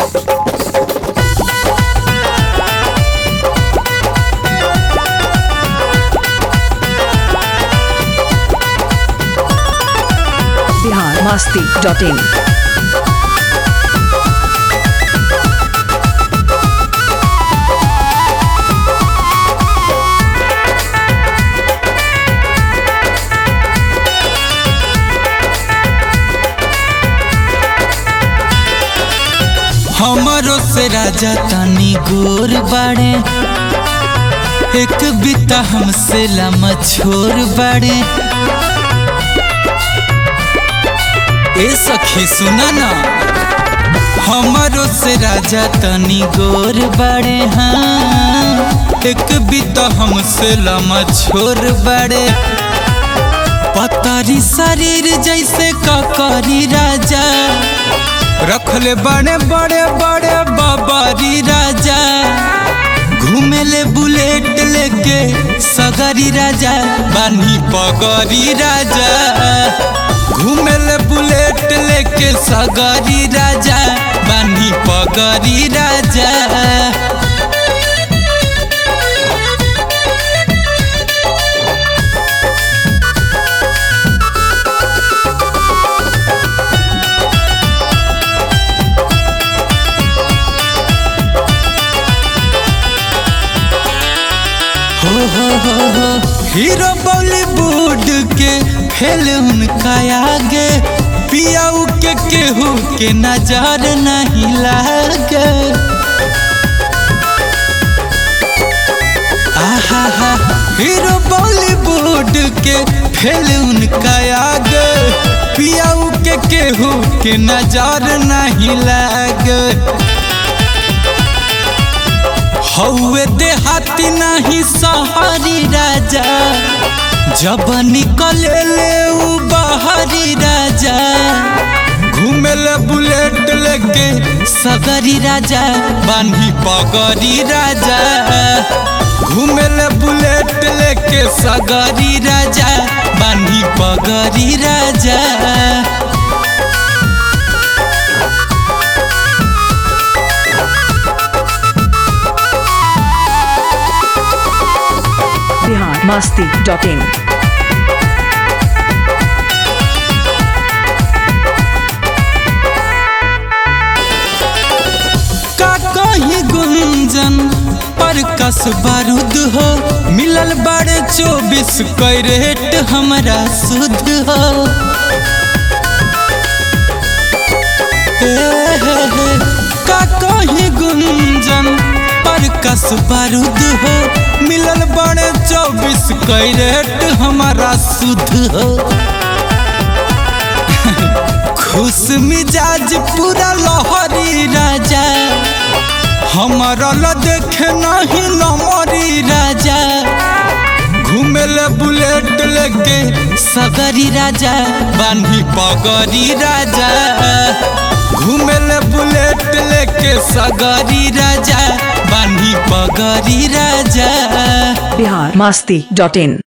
Bihar Masti dot in हमरो से राजा तनी गोर बाड़े एक बिता हमसे लमा छोर बाड़े ए सखी सुना ना हमरो से राजा तनी गोर बाड़े हाँ एक बिता हमसे लमा छोर बाड़े पतारी शरीर जैसे ककरी राजा रखले बड़े बड़े बड़े बाबारी राजा घूमेले बुलेट लेके सगरी राजा बानी पगरी राजा घूमेले बुलेट लेके सगरी राजा बानी पगरी राजा हो हो हो हो हीरो बॉलीवुड के फेल उनका आगे पियाऊ के केहू के नजर नहीं लागे आहा हा हीरो बॉलीवुड के फेल उनका आगे पियाऊ के केहू के नजर नहीं लागे हौवे देहाती नहीं सहारी राजा जब निकले ले उ बाहरी राजा घूमेले बुलेट लेके सगरी राजा बानी पगरी राजा घूमेले बुलेट लेके सगरी राजा बानी पगरी राजा बिहार मस्ती डॉट इन का कहीं गुंजन पर कस बारूद हो मिलल बड़े चौबीस कैरेट हमरा शुद्ध हो ए हे हे, का कहीं गुंजन पर कस बारूद हो मिलल बड़े चौबीस कैरेट हमारा शुद्ध हो खुश मिजाज पूरा लहरी राजा हमारा ल देखे नहीं नमरी राजा घूमेले बुलेट लेके सगरी राजा बानी पगरी राजा घूमेले बुलेट लेके सगरी राजा बानी पगरी राजा बिहार मस्ती डॉट इन